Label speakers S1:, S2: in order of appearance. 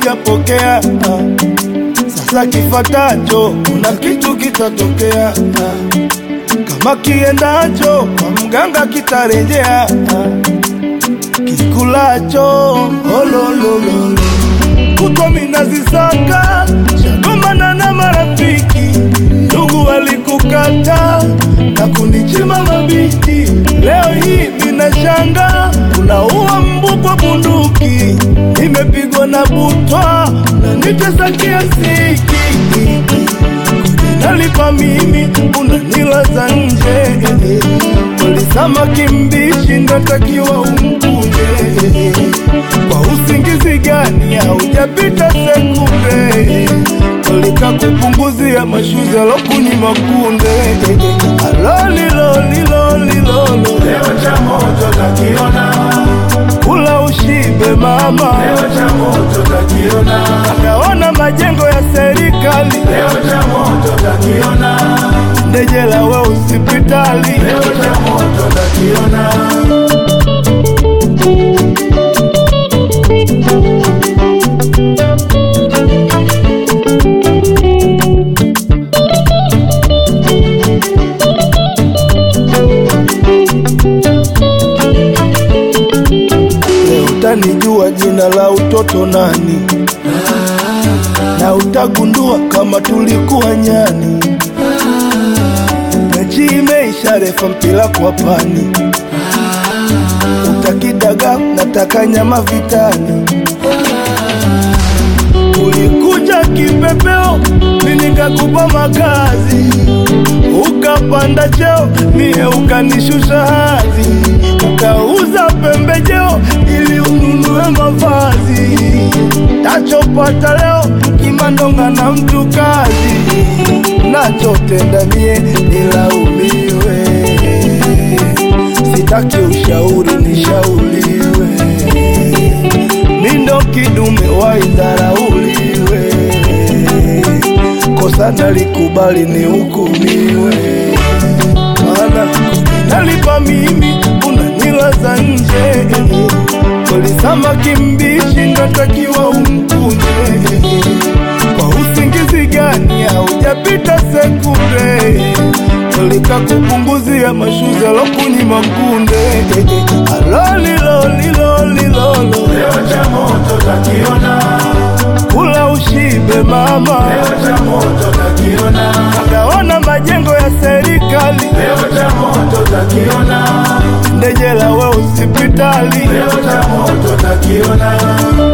S1: hujapokea ah. Sasa kifatacho kuna kitu kitatokea ah. Kama kiendacho kwa mganga kitarejea ah. Kikulacho ololololo kutwa minazisaka shagomana na marafiki ndugu walikukata na kunichima mabiti leo hii minashanga unaua mbu kwa bunduki nimepigwa na butwa na nitesa kiasiki nalipa mimi unanilaza nje walisamaki mbishi ndatakiwa umkunje kwa usingizi gani haujapita sekunde walika kupunguzia mashuzi alokunyima kunde alolilolilolilolo
S2: Leo cha moto takiona,
S1: kula ushibe mama
S2: leo cha moto takiona,
S1: akaona majengo ya serikali
S2: leo cha moto takiona,
S1: ndejela we usipitali
S2: leo cha moto takiona.
S1: Leo utanijua jina la utoto nani, na utagundua kama tulikuwa nyani. Mechi imeisha, refa mpira kwa pani, utakidaga nataka nyama vitani. Ulikuja kipepeo, mimi nikakupa makazi, ukapanda cheo, mie ukanishusha hadhi, ukauza pembejeo ili ununue mavazi. Tachopata leo kimandonga na mtu kazi, nachotenda mie nilaumiwe, sitaki ushauri nishauriwe mindo kidume waidharauliwe, kosa nalikubali nihukumiwe, maana nalipa mimi unanilaza nje, kweli samaki mbichi natakiwa umkunje, kwa usingizi gani haujapita sekunde Ulika kupunguzia mashuzi alokunyima kunde alolilolilolilolo
S2: Leo cha moto takiona,
S1: kula ushibe mama
S2: leo cha moto takiona,
S1: akaona majengo ya serikali
S2: leo cha moto takiona,
S1: ndejela we usipitali
S2: leo cha moto takiona.